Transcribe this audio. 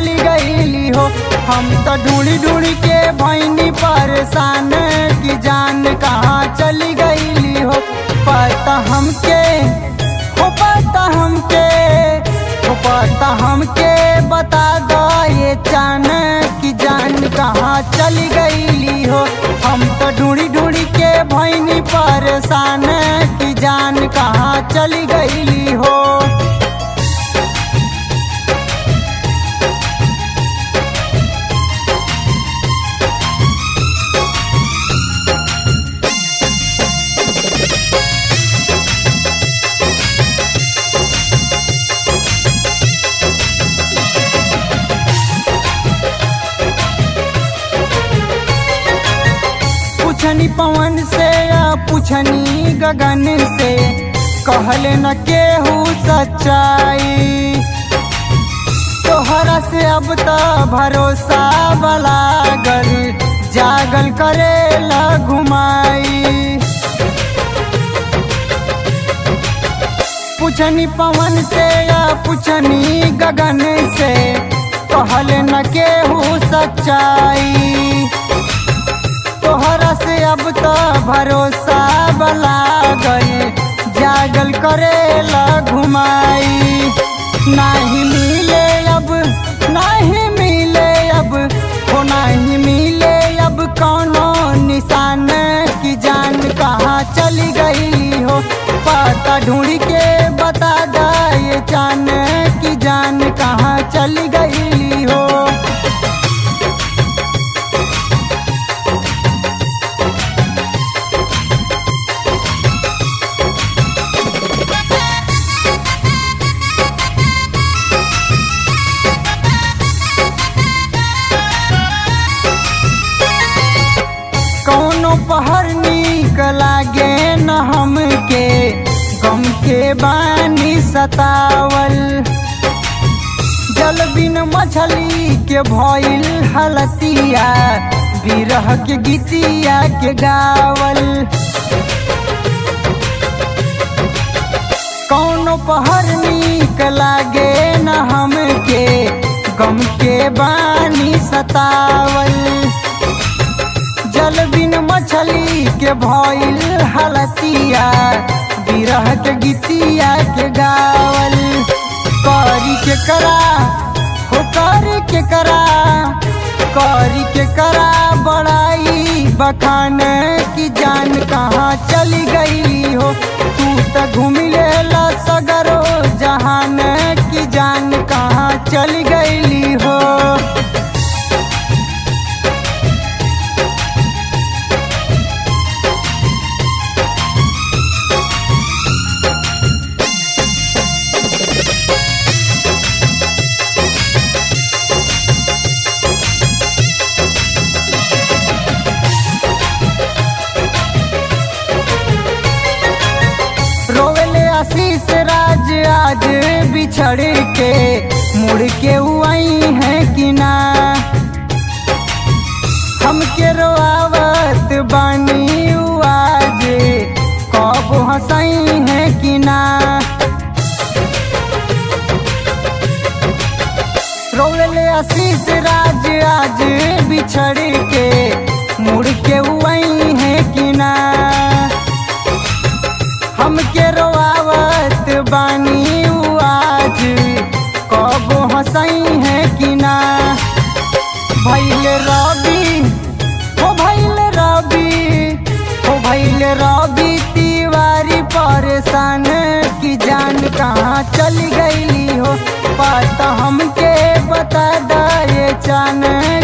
चली गईली हो हम तो ढूंढी ढूंढी के भैनी परेशान की जान कहाँ चली गईली हो पता हमके हो पता हमके हो पता हमके बता दो ये चान की जान कहाँ चली गईली हो हम तो ढूंढी ढूंढी के भैनी परेशान की जान कहाँ चली गईली हो पूछनी पवन से या पूछनी गगन से कहले न केहू सच्चाई तोहरा से अब तो भरोसा बलागल जागल करे ल घुमाई पूछनी पवन से या पूछनी गगन से कहले न केहू सच्चाई तोहरा से अब तो भरोसा बला गई जागल करे ला घुमाई नहीं मिले अब नहीं मिले अब हो नहीं मिले अब कौनो निशान की जान कहाँ चली गई हो पता ढूंढ के बता दा ये जान की जान कहाँ चली गई हो कौनो पहर नीक लागे न हमके गम के बानी सतावल जल बिन मछली के भइल हलतिया बिरह के गीतिया के गावल कौनो पहर नीक लागे न हमके गम के बानी सतावल जल बिन मछली के भइल हलतिया बिरह के गीतिया के गावल करी के करा हो करी के करा करी के करा बड़ाई बखान की जान कहाँ चली गई हो तू तो घूम लेला सगरो जहान की जान कहाँ चली गई हो रोवेले आशीष राज आज बिछड़ के मुड़ के आई है कि ना हमके रोआवत बानी उ आज कब हंसाई है कि ना रोवेले आशीष राज आज बिछड़ के मुड़ के आई है कि ना हमके रोआवत बानी उ आज कब हंसाई है कि ना भैल रवि हो भैल रवि हो भैल रवि तिवारी परेशान की जान कहाँ चली गईली हो पता हमके बता दा ये चान